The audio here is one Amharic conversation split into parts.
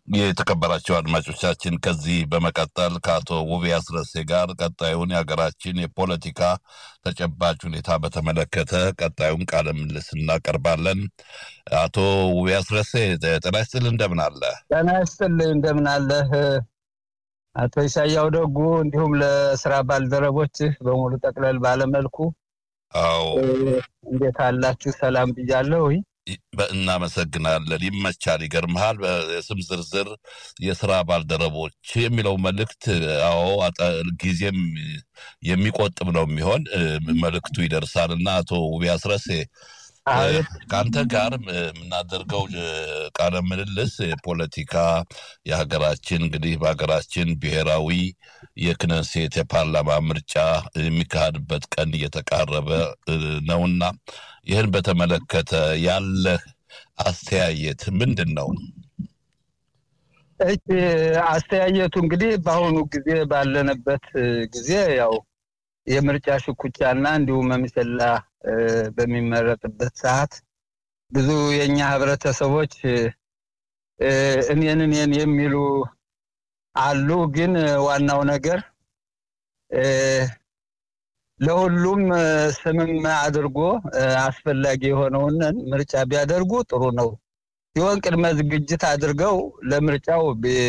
የተከበራቸው አድማጮቻችን ከዚህ በመቀጠል ከአቶ ውቤ አስረሴ ጋር ቀጣዩን የሀገራችን የፖለቲካ ተጨባጭ ሁኔታ በተመለከተ ቀጣዩን ቃለ ምልልስ እናቀርባለን። አቶ ውቤ አስረሴ ጤና ይስጥልህ፣ እንደምን አለ? ጤና ይስጥልህ፣ እንደምን አለህ? አቶ ኢሳያው ደጉ እንዲሁም ለስራ ባልደረቦችህ በሙሉ ጠቅለል ባለመልኩ አዎ፣ እንዴት አላችሁ? ሰላም ብያለሁ። እናመሰግናለን። ይመቻል። ይገርምሃል፣ የስም ዝርዝር የስራ ባልደረቦች የሚለው መልእክት አዎ፣ ጊዜም የሚቆጥብ ነው የሚሆን መልእክቱ ይደርሳል እና አቶ ውቤ አስረሴ ከአንተ ጋር የምናደርገው ቃለ ምልልስ የፖለቲካ የሀገራችን እንግዲህ በሀገራችን ብሔራዊ የክነሴት የፓርላማ ምርጫ የሚካሄድበት ቀን እየተቃረበ ነውና ይህን በተመለከተ ያለህ አስተያየት ምንድን ነው? እሺ፣ አስተያየቱ እንግዲህ በአሁኑ ጊዜ ባለንበት ጊዜ ያው የምርጫ ሽኩቻና እንዲሁም መምሰላ በሚመረጥበት ሰዓት ብዙ የእኛ ህብረተሰቦች እኔን እኔን የሚሉ አሉ። ግን ዋናው ነገር ለሁሉም ስምም አድርጎ አስፈላጊ የሆነውን ምርጫ ቢያደርጉ ጥሩ ነው ሲሆን ቅድመ ዝግጅት አድርገው ለምርጫው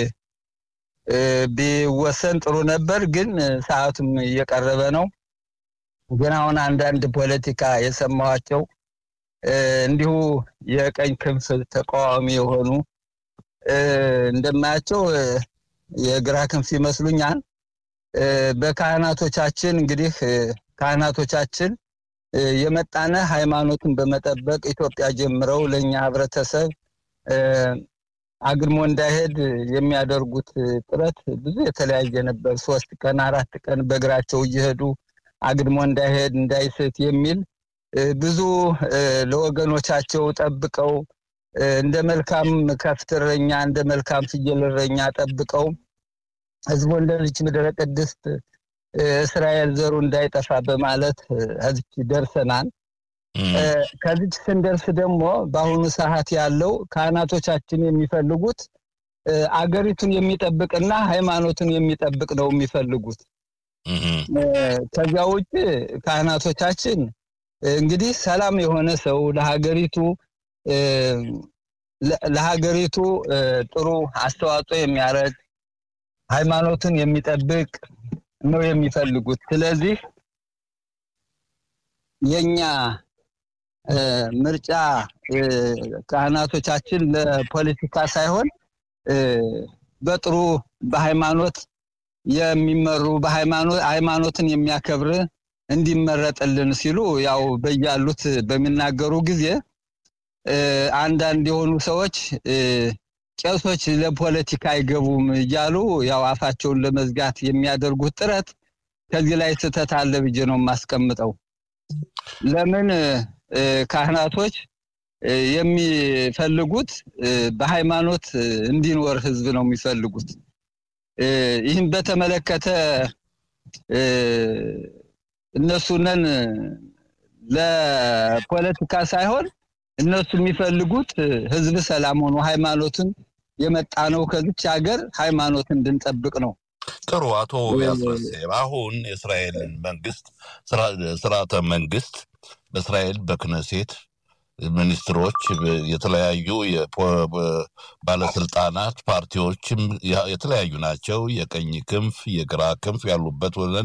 ቢወሰን ጥሩ ነበር። ግን ሰዓቱም እየቀረበ ነው። ግን አሁን አንዳንድ ፖለቲካ የሰማኋቸው እንዲሁ የቀኝ ክንፍ ተቃዋሚ የሆኑ እንደማያቸው የግራ ክንፍ ይመስሉኛል። በካህናቶቻችን እንግዲህ ካህናቶቻችን የመጣነ ሃይማኖትን በመጠበቅ ኢትዮጵያ ጀምረው ለእኛ ህብረተሰብ አግድሞ እንዳይሄድ የሚያደርጉት ጥረት ብዙ የተለያየ ነበር። ሶስት ቀን አራት ቀን በእግራቸው እየሄዱ አግድሞ እንዳይሄድ እንዳይስት የሚል ብዙ ለወገኖቻቸው ጠብቀው እንደ መልካም ከፍት እረኛ እንደ መልካም ፍየል እረኛ ጠብቀው ህዝቡ እንደ ልጅ ምድረ ቅድስት እስራኤል ዘሩ እንዳይጠፋ በማለት እዚች ደርሰናል። ከዚች ስንደርስ ደግሞ በአሁኑ ሰዓት ያለው ካህናቶቻችን የሚፈልጉት አገሪቱን የሚጠብቅና ሃይማኖትን የሚጠብቅ ነው የሚፈልጉት። ከዚያ ውጭ ካህናቶቻችን እንግዲህ ሰላም የሆነ ሰው ለሀገሪቱ ለሀገሪቱ ጥሩ አስተዋጽኦ የሚያደርግ ሃይማኖትን የሚጠብቅ ነው የሚፈልጉት። ስለዚህ የኛ ምርጫ ካህናቶቻችን ለፖለቲካ ሳይሆን በጥሩ በሃይማኖት የሚመሩ ሃይማኖትን የሚያከብር እንዲመረጥልን ሲሉ ያው በያሉት በሚናገሩ ጊዜ አንዳንድ የሆኑ ሰዎች ቄሶች ለፖለቲካ አይገቡም እያሉ ያው አፋቸውን ለመዝጋት የሚያደርጉት ጥረት ከዚህ ላይ ስህተት አለ ብዬ ነው የማስቀምጠው። ለምን ካህናቶች የሚፈልጉት በሃይማኖት እንዲኖር ህዝብ ነው የሚፈልጉት። ይህን በተመለከተ እነሱነን ለፖለቲካ ሳይሆን እነሱ የሚፈልጉት ህዝብ ሰላም ሆኖ ሃይማኖትን የመጣ ነው ከዚች ሀገር ሃይማኖት እንድንጠብቅ ነው። ጥሩ አቶ ያስረሴ አሁን የእስራኤልን መንግስት ስርዓተ መንግስት በእስራኤል በክነሴት ሚኒስትሮች፣ የተለያዩ ባለስልጣናት ፓርቲዎችም የተለያዩ ናቸው። የቀኝ ክንፍ የግራ ክንፍ ያሉበት